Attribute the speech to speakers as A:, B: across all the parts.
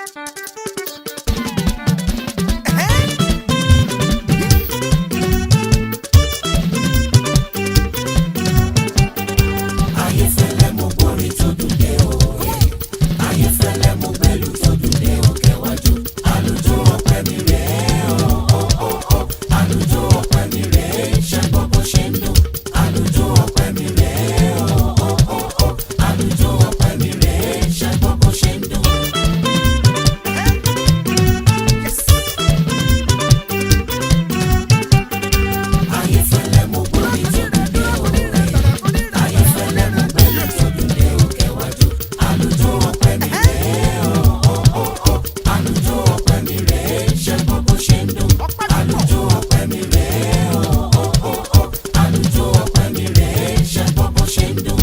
A: ayéfẹ́lẹ́ mo gbórin tó dùn dé o ayéfẹ́lẹ́ mo gbẹ́lú tó dùn dé o kẹwàjú àlùjọ ọpẹ mi rèé o o o o àlùjọ ọpẹ mi rèé ṣe gbọ́ bó ṣe ń dùn àlùjọ ọpẹ mi rèé o o o o àlùjọ ọpẹ mi rèé ṣe gbọ́ bó ṣe ń dùn. ayéfẹ́lẹ́ mo gbórin tó dùn dé o ayéfẹ́lẹ́ mo gbẹ́lú tó dùn dé o kẹwàjú àlùjọ ọpẹ mi rèé o o o o àlùjọ ọpẹ mi rèé ṣe gbọ́ bó ṣe ń dùn àlùjọ ọpẹ mi rèé o o o o àlùjọ ọpẹ mi rèé ṣe gbọ́ bó ṣe ń dùn.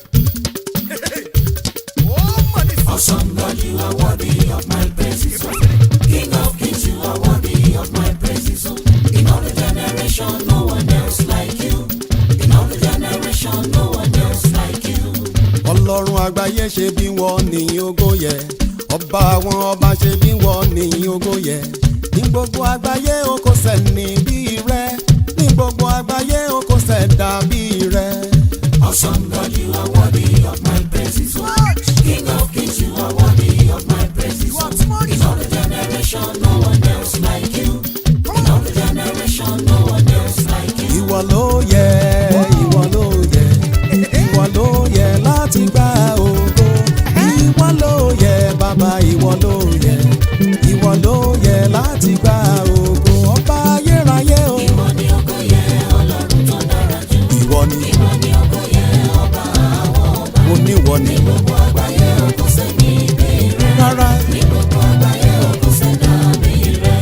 A: Awesome God, you are worthy of my praises. oh. King of kings, you are worthy of my praises. oh. In all the generation, no one else like you. In all the generation, no one else like you.
B: ọlọ́run àgbáyé ṣe bí wọ́n ní ògo yẹ ọba àwọn ọba ṣe bí wọ́n ní ògo yẹ ní gbogbo àgbáyé o kò sẹ́ni bí rẹ ní gbogbo àgbáyé o kò sẹ́dá bí rẹ.
A: Awesome God, you are worthy of my praises. oh. King of kings, you are worthy of my praises. oh. In all the generation, no one else like you. In all the generation, no one else like you.
B: ìwọ ló yẹ ìwọ ló yẹ ìwọ ló yẹ láti gba ògo ìwọ ló yẹ bàbá ìwọ ló yẹ ìwọ ló yẹ láti gba ògo ọba ayérayé o
A: Ìwọ ni ògo yẹ, Ọlọ́run tó dára jù.
B: ìwọ ni
A: Ìwọ ni ògo yẹ, ọba àwọn ọba.
B: mo níwọ ni
A: Gbogbo àgbáyé o kò sẹ́ni bí rẹ.
B: rárá
A: Ní gbogbo àgbáyé o kò sẹ́dá bí rẹ.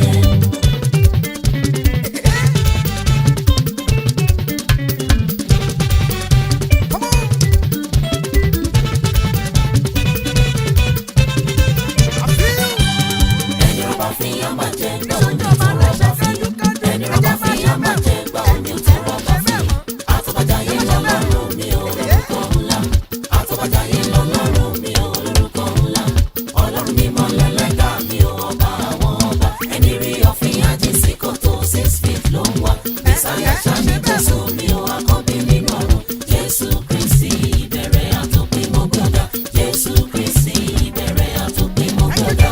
A: Ẹni ọba fi yán máa jẹ gbà omi ò tọrọ ọba fi. Ẹni ọba fi yán máa jẹ gbà omi ò tọrọ ọba fi. Àtọ́bàjáyé lọ́lọ́run mi ò lórúkọ ńlá. Àtọ́bàjáyé lọ́lọ́run mi ò lórúkọ ńlá. Ọlọ́run mímọ́ lẹ́lẹ́dà mi ò ọba àwọn ọba. Ẹni rí ọ̀fìn àjíǹsí kòtò six feet ló ń wá. Bísáyà ṣáni Jésù mi ò àkọ́bí nínú ọ̀run. Jésù Kristi ìbẹ̀rẹ̀ àtòpin mo gbọ́dọ̀. Jésù Kristi ìbẹ̀rẹ̀ àtòpin mo gbọ́dọ̀.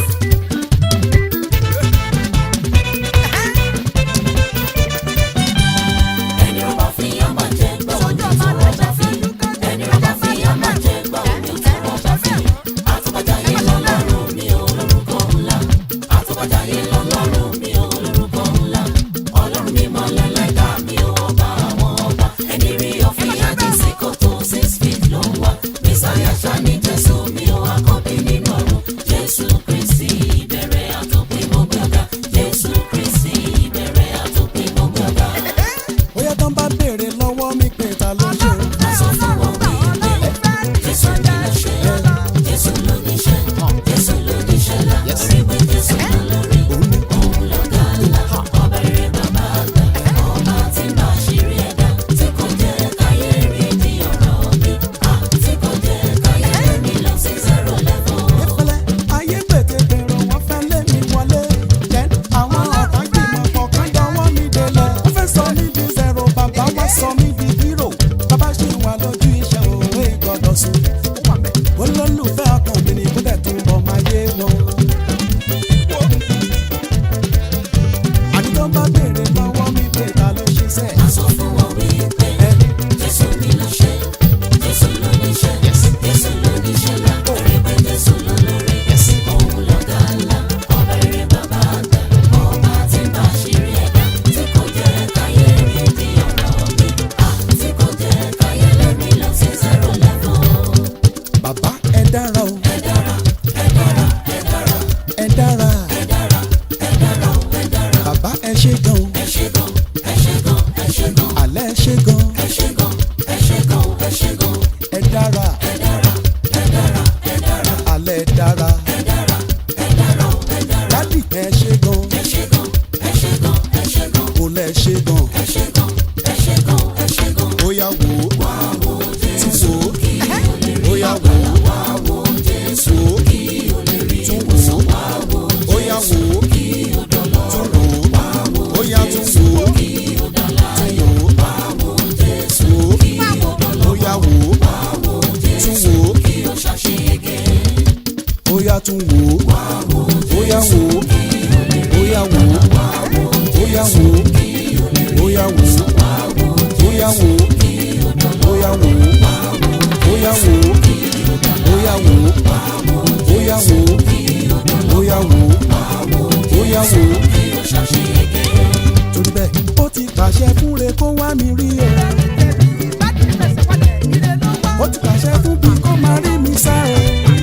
A: Ẹni ọba fi yán máa jẹ gbà omi ò tọrọ ọba fi. Ẹni ọba fi yán máa jẹ gbà omi ò tọrọ ọba fi. Àtọ́bàjáyé lọ́lọ́run mi ò lórúkọ ńlá. Àtọ́bàjáyé lọ́lọ́run mi ò lórúkọ ńlá. Ọlọ́run mímọ́ lẹ́lẹ́dà mi ò ọba àwọn ọba. Ẹni rí ọ̀fìn àjíǹsí kòtò six feet ló ń wá. Bísáyà ṣáni Jésù mi ò àkọ́bí nínú ọ̀run. Jésù Kristi ìbẹ̀rẹ̀ àtòpin mo gbọ́dọ̀. Jésù Kristi ìbẹ̀rẹ̀ àtòpin mo gbọ́dọ̀.
B: bóyá tán bá béèrè lọ́wọ́ mi pé ta ló ṣe o.
A: Sọ fún wọn wípé Jésù ni ló ṣe, Jésù ló níṣẹ́, Jésù ló níṣẹ́ lá, torí pé Jésù ló lórí,
B: òun bóyá tún wò ó bóyá wò ó bóyá wò ó bóyá wò ó bóyá wò ó bóyá wò ó bóyá wò ó bóyá wò ó bóyá wò ó bóyá wò ó bóyá wò ó bóyá wò ó bóyá wò ó. torí bẹ́ẹ̀ ó ti pàṣẹ fúnre kó wá mi rí o. ó ti pàṣẹ fún bí kó máa rí mi sá o.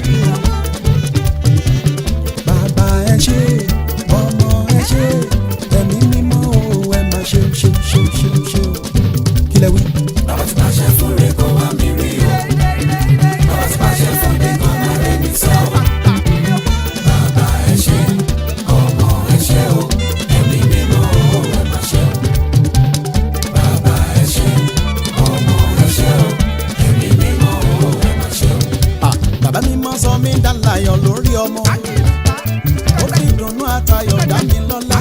B: bàbá ẹ ṣé ọmọ ẹ ṣé ẹ̀mí mímọ́ o ẹ máa ṣe ṣe ṣe ṣe ṣe o. kí lẹ wí.
A: Bàbá ti pàṣẹ fún rẹ̀ kó wá mi rí o. Bàbá ti pàṣẹ fún mi kó máa rí mi sá o. Bàbá ẹ ṣé, ọmọ ẹ ṣé o, ẹ̀mí mímọ́ o ẹ máa ṣe o. Bàbá ẹ ṣé, ọmọ ẹ ṣé o, ẹ̀mí mímọ́ o ẹ máa ṣe o.
B: Ah, bàbá mi máa sọ mí dálàyọ̀ lórí ọmọ ó fi ìdùnnú àtayọ̀ dá mi lọ́lá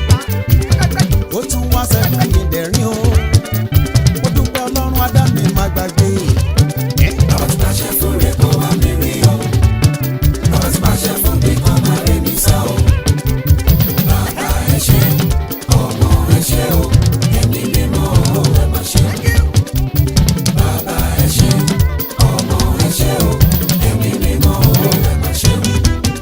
B: ó tún wá sẹ́kún mi dẹ̀rín o ó dúpẹ́ ọlọ́run adá mi má gbàgbé
A: Bàbá ti pàṣẹ fún rẹ̀ kó wá mi rí o. Bàbá ti pàṣẹ fún mi kó máa rí mi sá o. Bàbá ẹ ṣé, ọmọ ẹ ṣé o, ẹ̀mí mímọ́ o ẹ máa ṣe o. Bàbá ẹ ṣé, ọmọ ẹ ṣé o, ẹ̀mí mímọ́ o ẹ máa ṣe o.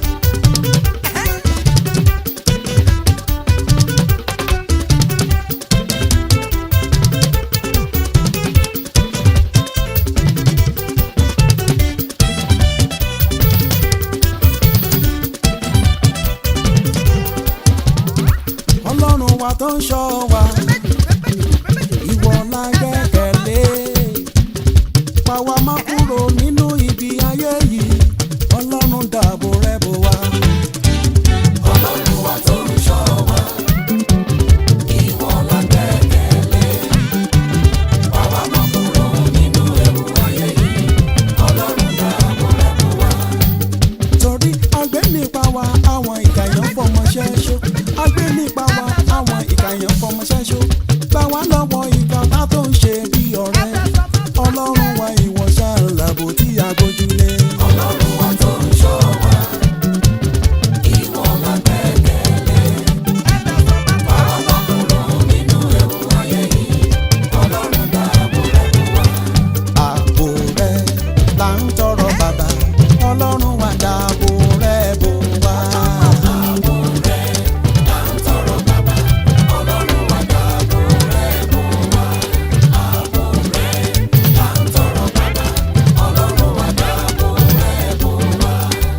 B: ọlọ́run wa tó ń ṣọ́ wa ìwọ la gbẹ́kẹ̀lé pa wá má kúrò nínú ibi ayé yìí ọlọ́run dáàbò rẹ̀ bò wá.
A: Ọlọ́run wa tó ń ṣọ́ wa, ìwọ la gbẹ́kẹ̀lé. Bàbá mọ́ kúrò nínú ewu ayé yìí, Ọlọ́run dáàbò rẹ̀ bò wá.
B: torí agbé nípa wa àwọn ìkàyàn fọmọ ṣẹ́ṣó agbé nípa wa àwọn ìkàyàn fọmọ ṣẹ́ṣó gbà wá lọ́wọ́ ìkà tá tó ń ṣe bí ọ̀rẹ́ ọlọ́run wa ìwọ ṣàlàbò tí a gbójúlé.
A: Ọlọ́run wa tó ń ṣọ́ wa, ìwọ la gbẹ́kẹ̀lé. Bàbá mọ́ kúrò nínú ewu ayé yìí, Ọlọ́run dáàbò rẹ̀ bò wá.
B: ààbò rẹ là ń tọrọ bàbá ọlọ́run wa dáàbò rẹ bò wá.
A: Ààbò rẹ̀ là ń tọrọ bàbá, Ọlọ́run wa dáàbò rẹ̀ bò wá. Ààbò rẹ̀ là ń tọrọ bàbá, Ọlọ́run wa dáàbò rẹ̀ bò wá.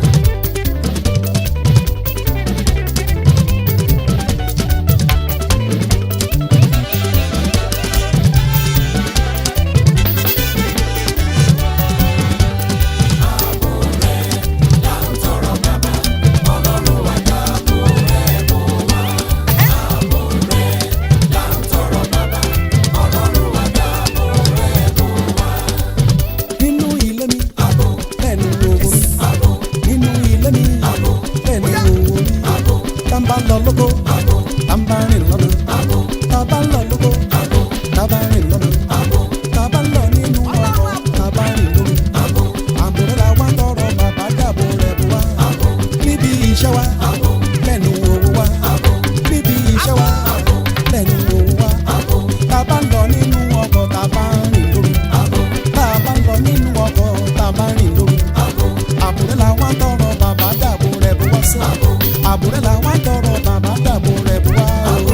A: Ààbò rẹ̀ là ń tọrọ bàbá, Ọlọ́run wa dáàbò rẹ̀ bò wá. Ààbò rẹ̀ là ń tọrọ bàbá, Ọlọ́run wa dáàbò rẹ̀ bò wá.
B: nínú ilé mi
A: Ààbò,
B: lẹ́nu owó mi
A: ààbò,
B: nínú ilé mi
A: ààbò,
B: lẹ́nu owó mi
A: ààbò,
B: tá n bá lọ lóko
A: ààbò,
B: tá n bá rìn lọ́nà
A: ààbò,
B: tá a bá lọ lóko
A: ààbò,
B: tá a bá rìn lọ́nà
A: ààbò,
B: tá a bá lọ nínú ọkọ̀ tá a bá rìn lóru
A: ààbò,
B: ààbò rẹ̀ la wá tọrọ bàbá dàbò rẹ̀ bò wá
A: ààbò,
B: níbi iṣẹ́ wa
A: ààbò,
B: lẹ́nu owó wa
A: ààbò,
B: níbi iṣẹ́ wa
A: ààbò,
B: lẹ́nu owó wa
A: ààbò,
B: tá a bá lọ nínú ọkọ̀ tá a bá rìn lóru
A: ààbò,
B: tá a bá lọ nínú ọkọ̀ tá a bá rìn lóru
A: ààbò,
B: ààbò rẹ̀ la wá tọrọ bàbá dàbò rẹ̀ bò wá sí
A: ààbò,
B: ààbò rẹ̀ la wá tọrọ bàbá dàbò rẹ̀ bò wá o.
A: ààbò.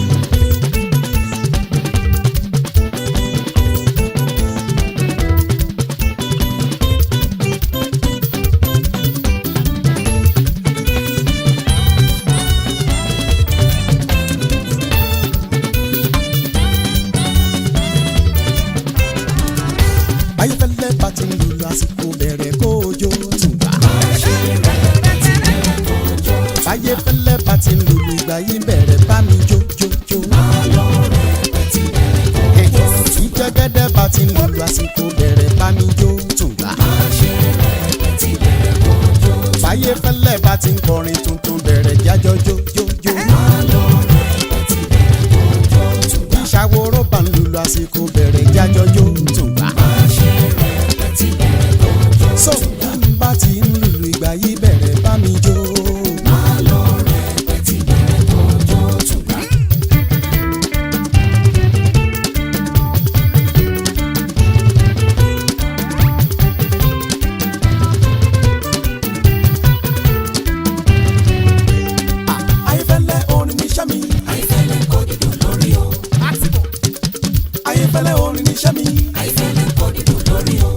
B: ayéfẹ́lẹ́ bá ti ń lùlù àsìkò bẹ̀rẹ̀ kójó tùbà. ayéfẹ́lẹ́ bá ti ń lùlù ìgbà yìí bẹ̀rẹ̀ bá mi jó jó jó. ìjẹ́gẹ́dẹ́ bá ti ń lùlù àsìkò bẹ̀rẹ̀ bá mi jó tùbà. ayéfẹ́lẹ́ bá ti ń kọrin tuntun bẹ̀rẹ̀ jájọ́ jó jó jó. ìṣàwòrò bá ń lùlù àsìkò bẹ̀rẹ̀ jájọ́ jó tùbà. so bá ti ń lùlù ìgbà yìí bẹ̀rẹ̀ mi jó.
A: máa lọ rẹpẹtì bẹ̀rẹ̀ kọjọ́ tùgbà.
B: ayéfẹ́lẹ́ orin níṣẹ́ mi.
A: ayífẹ́lẹ́ kọ́ dídùn lórí o.
B: ayéfẹ́lẹ́ orin níṣẹ́ mi.
A: ayífẹ́lẹ́ kọ́ dídùn lórí o.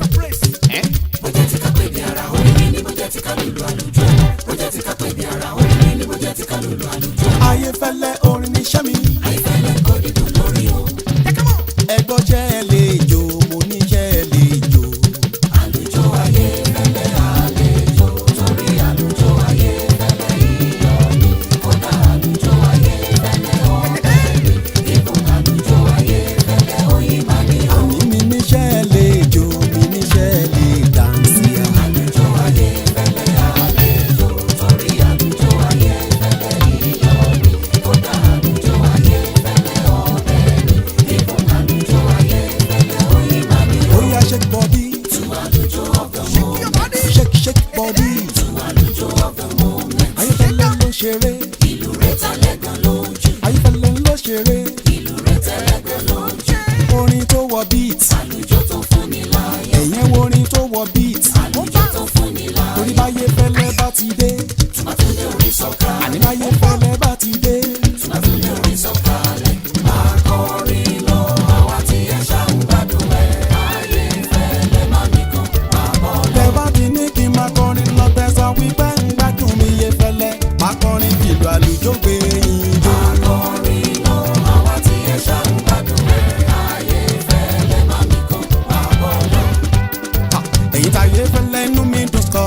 A: bó jẹ́ ti ká pè ní ara orin ní bó jẹ́ ti ká lùlù àlùjọ. bó jẹ́ ti ká pè ní ara orin ní bó jẹ́ ti ká lùlù àlùjọ.
B: ayéfẹ́lẹ́ orin níṣẹ́ mi.
A: ayífẹ́lẹ́ kọ́ dídùn lórí o.
B: ẹgbọ́n jẹ́ ẹ lè jó mo ní jẹ́ ẹ lè jó.
A: àlùjọ ayé fẹ́lẹ́ àlejò torí àlùjọ ayé fẹ́lẹ́ iyọ̀ ni kódà àlùjọ ayé fẹ́lẹ́ ọ̀bẹ ni ibùn àlùjọ ayé fẹ́lẹ́ oyin máa ní o.
B: àní mi níṣẹ́ ẹ lè jó mi níṣẹ́ ẹ lè dànsí.
A: àlùjọ ayé fẹ́lẹ́ àlejò torí àlùjọ ayé fẹ́lẹ́ iyọ̀ ni kódà àlùjọ ayé fẹ́lẹ́ ọ̀bẹ ni ibùn àlùjọ ayé fẹ́lẹ́ oyin máa ní o.
B: ó yá shake body
A: tu àlùjọ of the moment
B: shake shake body.
A: tu àlùjọ of the moment
B: ayéfẹ́lẹ́ ló ṣeré
A: ìlú rẹ̀ tálẹ́gàn lójú.
B: ayéfẹ́lẹ́ ló ṣeré
A: ìlú rẹ̀ tẹ́lẹ̀gbẹ́ lójú.
B: orin tó wọ beat
A: àlùjọ tó fún ni láyọ̀.
B: ẹ̀yẹn wo orin tó wọ beat
A: àlùjọ tó fún ni láyọ̀.
B: torí báyé fẹ́lẹ́ bá ti dé
A: tùmọ̀túndé orí sọ̀ka.
B: àní báyé fẹ́lẹ́ bá ti dé
A: tùmọ̀túndé orí sọ̀kalẹ̀. máa kọrin lọ àwa tí ẹ ṣáà ń gbádùn ẹ̀. ayé fẹ́lẹ́ má mi kan máa bọ̀ lọ.
B: tẹ bá ti ní kí n máa kọrin lọ tẹsán wípé ń gbádùn mi yé fẹ́lẹ́ máa kọrin fìlú àlùjọ gbé yín jó.
A: máa kọrin lọ àwa tí ẹ ṣáà ń gbádùn ẹ̀. ayé fẹ́lẹ́ má mi kan máa bọ̀ lọ.
B: Ha, ẹ̀yin táyé fẹ́lẹ́ inú mi dùn sọ.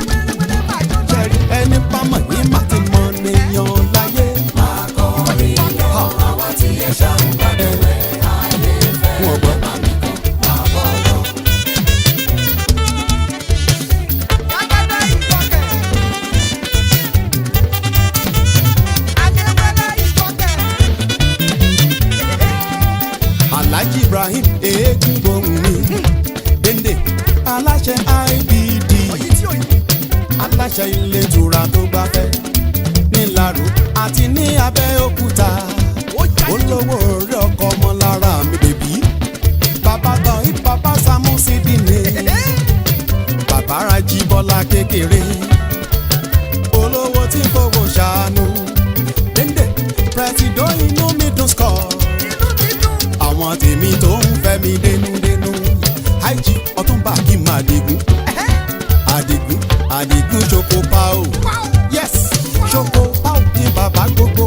B: Ṣẹ̀rí ẹni bá mọ̀ yín má ti mọ̀ nìyàn láyé.
A: máa kọrin lọ àwa tí ẹ ṣáà ń gbádùn ẹ̀. ayé
B: Wọ́n
A: fẹ́lẹ́
B: gbọ́.
A: má mi kan máa bọ̀ lọ.
B: Alhaji Ibrahim eégún gbohùn mi. Dende aláṣẹ IBD aláṣẹ ilé ìtura tó gbafẹ́ nílàró àti ní Abẹ́òkúta olówó orí ọkọ ọmọ lára mi bèbí bàbá tán ìbàbá Samusi dìne bàbá Rájí Bọ́lá kékeré olówó tí fowó ṣàánú Dende pẹ̀sìdó inú mi dùn skọ̀ àwọn tèmi tó ń fẹ́ mi dénúdénú àìjí ọtúnba kí n máa digun àdìgún àdìgún ṣoko pao yes ṣoko pao ní bàbá gbogbo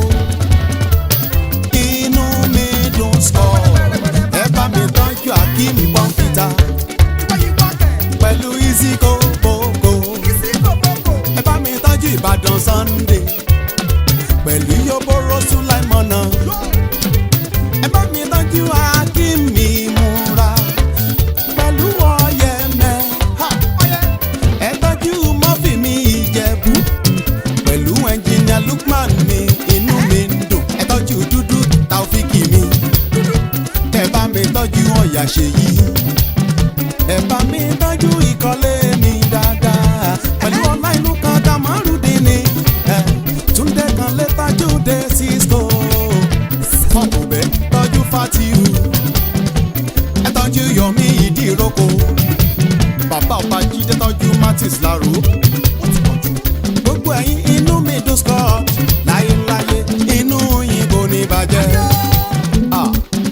B: inú mi dùn sọ ẹ bá mi tọ́jú akeem pọ́ńpítà pẹ̀lú iziko gbogbo ẹ bá mi tọ́jú ìbàdàn sunday pẹ̀lú yoboro sulaimona ẹ bá mi tọ́jú akeem ìmúra pẹ̀lú ọ̀yẹ̀mẹ̀ ha ẹ tọ́jú mọ́fì mi ìjẹ̀bú pẹ̀lú ẹnjìnìà lukman mi inú mi ń dùn ẹ tọ́jú dúdú taofiki mi ẹ bá mi tọ́jú ọ̀yà ṣèyí ẹ bá mi tọ́jú ìkọ́lé mi dáadáa pẹ̀lú ọlá ìlú kan kamarudin ni ẹ túndé kan lé tájú dé cisco ọkùnbẹ tọ́jú fatiu ẹ tọ́jú yọmí ìdíròkọ bàbá ọba jíjẹ tọ́jú martins laro gbogbo ẹ̀yin inú mi dùn sọ láyéláyé inú yín kò ní bàjẹ́. Ah.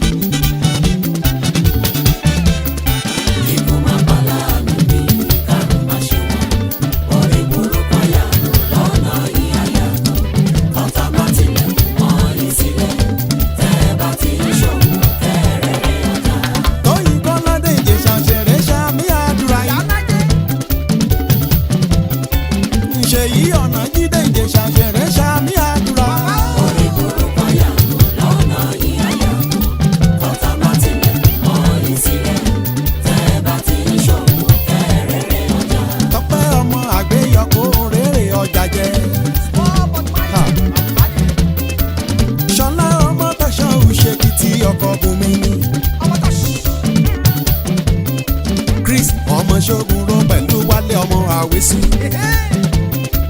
A: Ikú máa pa láàánú mi, kárùn máa ṣe wọ́n. Orí burúkú àyànú lọ́nà ìyàyànú. Kọ́tà bá tilẹ̀ mọ́ yín sílẹ̀. Tẹ́ ẹ bá ti ń ṣòwò, kẹ́rẹ̀ẹ́rẹ́ ọjà.
B: tóyìn kọ́ládé ìjẹ̀ṣà ṣẹ̀rẹ̀ ṣàmì àdúrà yìí. ṣèyí ọ̀nà jíde ìjẹ̀ṣà ṣẹ̀rẹ̀ ṣàmì àdúrà.
A: Orí burúkú àyànú lọ́nà ìyàyànú. Kọ́tà bá tilẹ̀ mọ́ yín sílẹ̀. Tẹ́ ẹ bá ti ń ṣòwò, kẹ́rẹ̀ẹ́rẹ́ ọjà.
B: tọpẹ́ ọmọ àgbéyọkọ rere ọjà jẹ. Ha. ṣọlá ọmọ tẹ̀sán òṣèkìtì ọkọ̀ bùnmi ni. chris ọmọ ṣogun ró pẹ̀lú wálé ọmọ àwésù.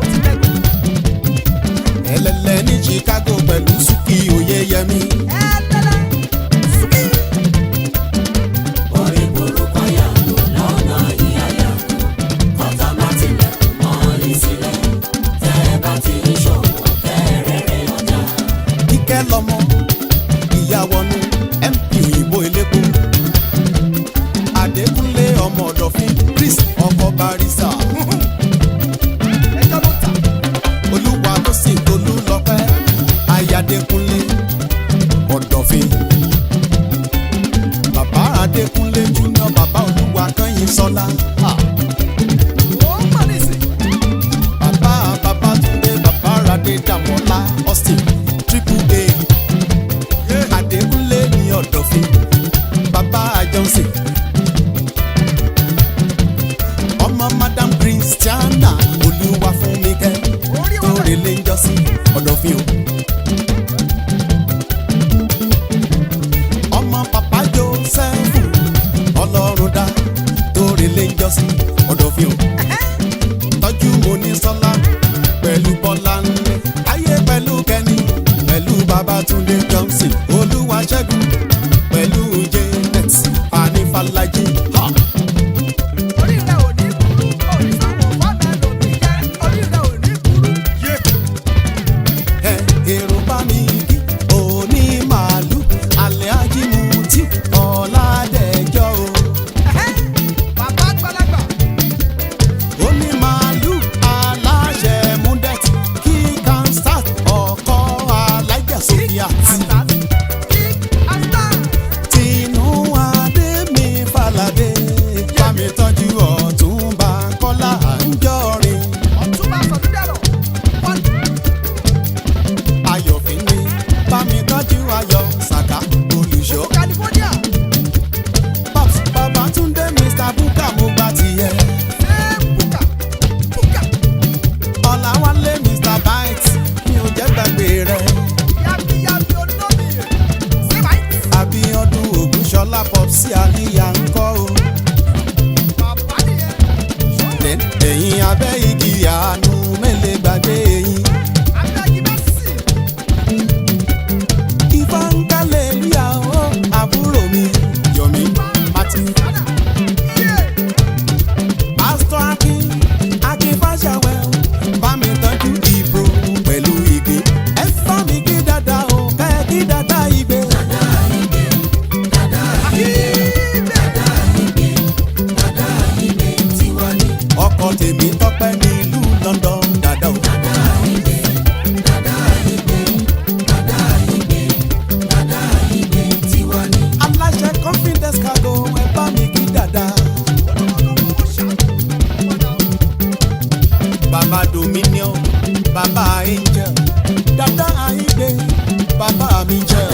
B: bàbá angel dada àìgbé bàbá mi jẹ́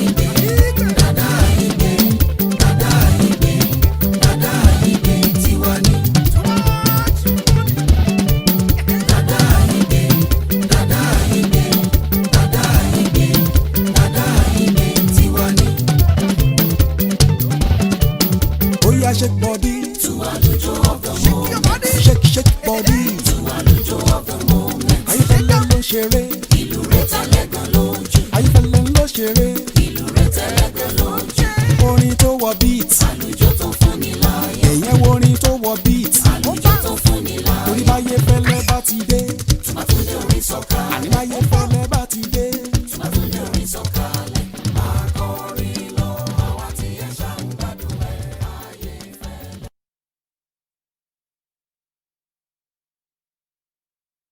B: ó yá shake body shake shake body ayífẹ́lẹ́ ló ṣeré ayífẹ́lẹ́ ló ṣeré